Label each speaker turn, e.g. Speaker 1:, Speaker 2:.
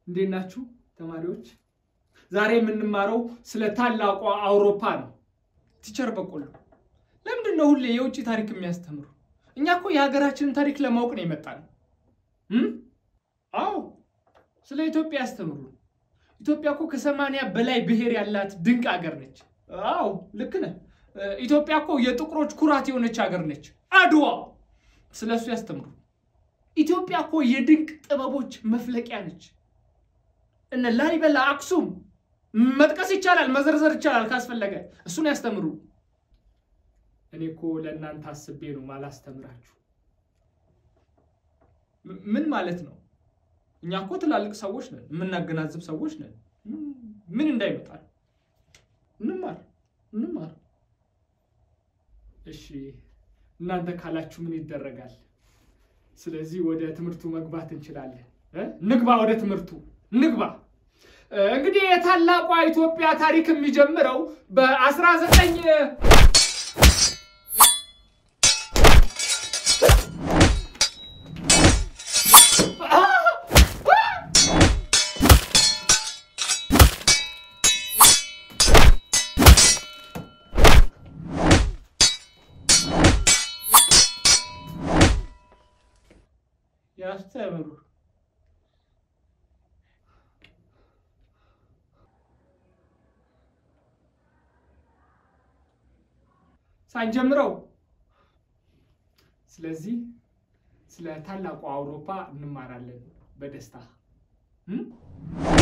Speaker 1: እንዴት ናችሁ ተማሪዎች? ዛሬ የምንማረው ስለ ታላቋ አውሮፓ ነው። ቲቸር በቆሎ ለምንድን ነው ሁሌ የውጭ ታሪክ የሚያስተምሩ? እኛ እኮ የሀገራችንን ታሪክ ለማወቅ ነው የመጣነው። አዎ ስለ ኢትዮጵያ ያስተምሩ። ኢትዮጵያ እኮ ከሰማንያ በላይ ብሔር ያላት ድንቅ ሀገር ነች። አዎ ልክ ነህ። ኢትዮጵያ እኮ የጥቁሮች ኩራት የሆነች ሀገር ነች። አድዋ ስለ እሱ ያስተምሩ። ኢትዮጵያ እኮ የድንቅ ጥበቦች መፍለቂያ ነች። እነ ላሊበላ፣ አክሱም መጥቀስ ይቻላል፣ መዘርዘር ይቻላል ካስፈለገ። እሱን ያስተምሩ። እኔ እኮ ለእናንተ አስቤ ነው ማላስተምራችሁ። ምን ማለት ነው? እኛ እኮ ትላልቅ ሰዎች ነን፣ የምናገናዝብ ሰዎች ነን። ምን እንዳይመጣል እንማር እንማር። እሺ እናንተ ካላችሁ ምን ይደረጋል? ስለዚህ ወደ ትምህርቱ መግባት እንችላለን። ንግባ፣ ወደ ትምህርቱ ንግባ። እንግዲህ የታላቋ ኢትዮጵያ ታሪክ የሚጀምረው በአስራ ዘጠኝ ያስተምሩ ሳንጀምረው። ስለዚህ ስለ ታላቁ አውሮፓ እንማራለን በደስታ